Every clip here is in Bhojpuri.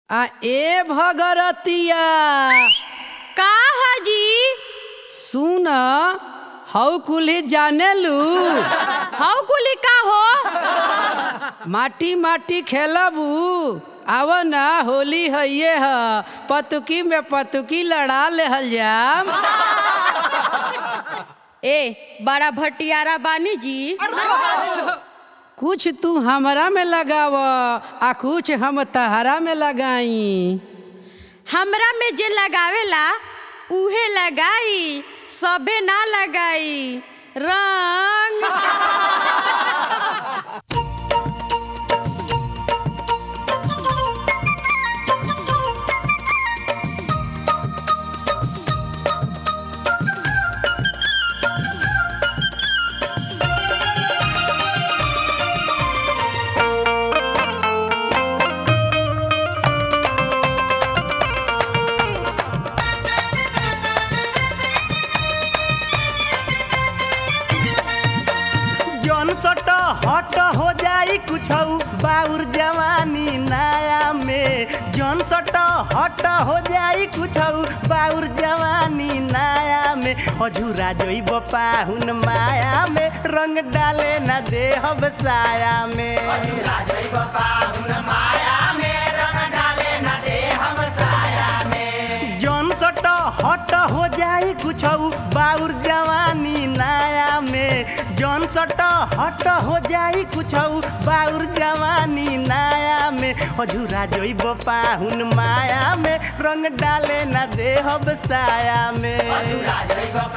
आ ए भगरतिया का हाजी सुन हऊ कुली जानेलू हऊ कुली का हो माटी माटी खेलबू आव ना होली हइये ह पतुकी में पतुकी लड़ा लेहल जाम ए बड़ा भटियारा बानी जी कुछ तू हमरा में लगाव आ कुछ हम तहरा में लगाई हमरा में जे लगावेला उहे लगाई सबे ना लगाई रंग जौन सट हट हो जाई कुछ बाउर जवानी नया में जौन सट हट हो जाई कुछ बाउर जवानी नया में अझूरा जइब पाहुन माया में रंग डाले न देहब साया में जौन सट हट हो जाई कुछ बाउर जवानी नया में जौन सट हट हो जाई कुछ बाउर जवानी नया में अझूरा जइब पाहुन माया में रंग डाले न देहब साया में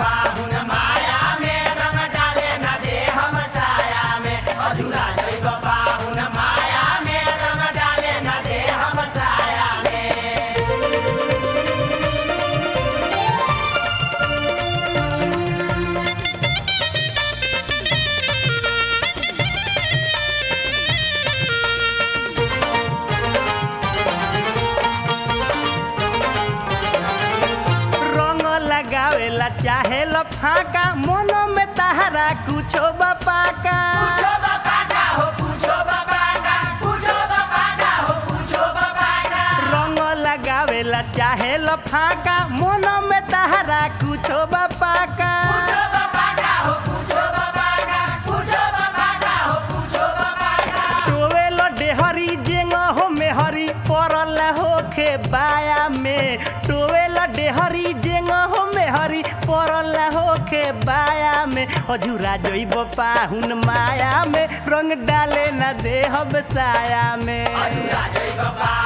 रंग लगावेला चाहे लफाका मन में तहरा कुछो बपाका रंग लगावेला चाहे लफाका मन में तहरा कुछो बपाका टोवेल डेहरी जेंग हो मेहरी परल होखे बाया में टोवेल डेहरी जेंग हो मेहरी परल होखे बाया में अझूरा जइब पाहुन माया में रंग डाले न देहब साया में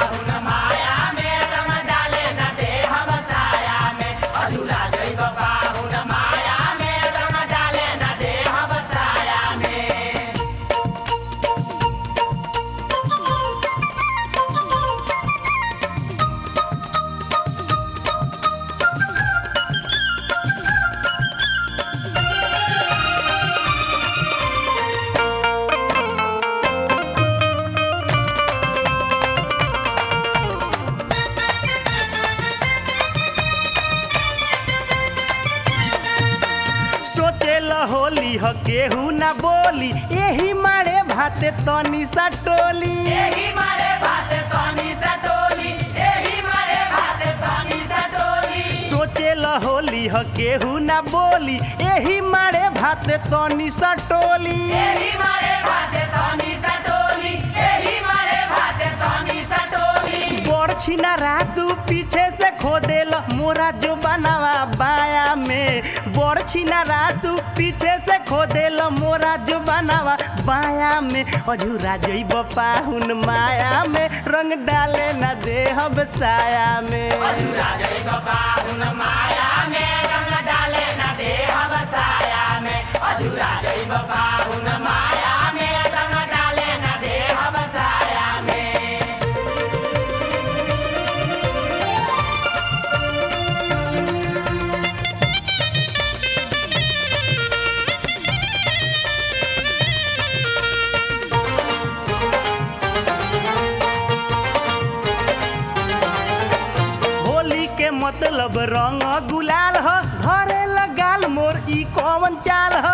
सोचेल होली ह केहू ना बोली एही मारे भाते तनी सा टोली सोचेल होली ह केहू ना बोली एही मारे भाते तनी सा टोली बड़ छिना रातू पीछे से खोदेल मोरा जो बनावा बाया में बड़ छिना रातू पीछे से खोदेल मोरा जो बनावा बाया में अझूरा जइब पाहुन माया में रंग डाले न देहब साया में होली के मतलब रंग गुलाल ह घरे लगाल मोर ई कौन चाल ह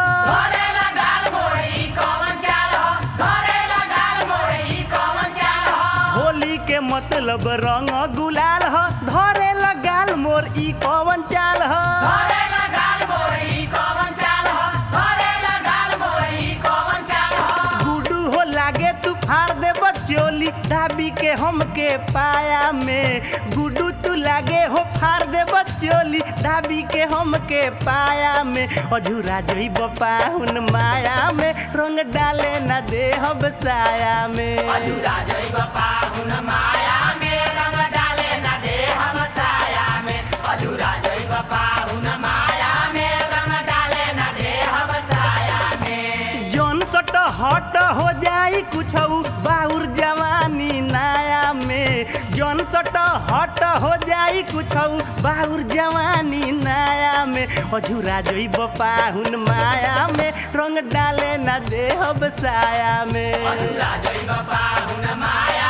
होली के मत मतलब रंग गुलाल ह धरे लगाल मोर ई कवन चाल ह गुडू हो लागे तू फाड़ दे बचोली दाबी के हमके पाया में गुडू तू लागे हो फाड़ दे बचोली दाबी के हमके पाया में अझूरा जोई बपाहुन माया में रंग डाले न दे हब साया में जौन सट हट हो जाई कुछ बाउर जवानी नाया में जौन सट हट हो जाई कुछ बाउर जवानी नाया में अझूरा जोई बपाहुन माया में रंग डाले न दे हब साया में माया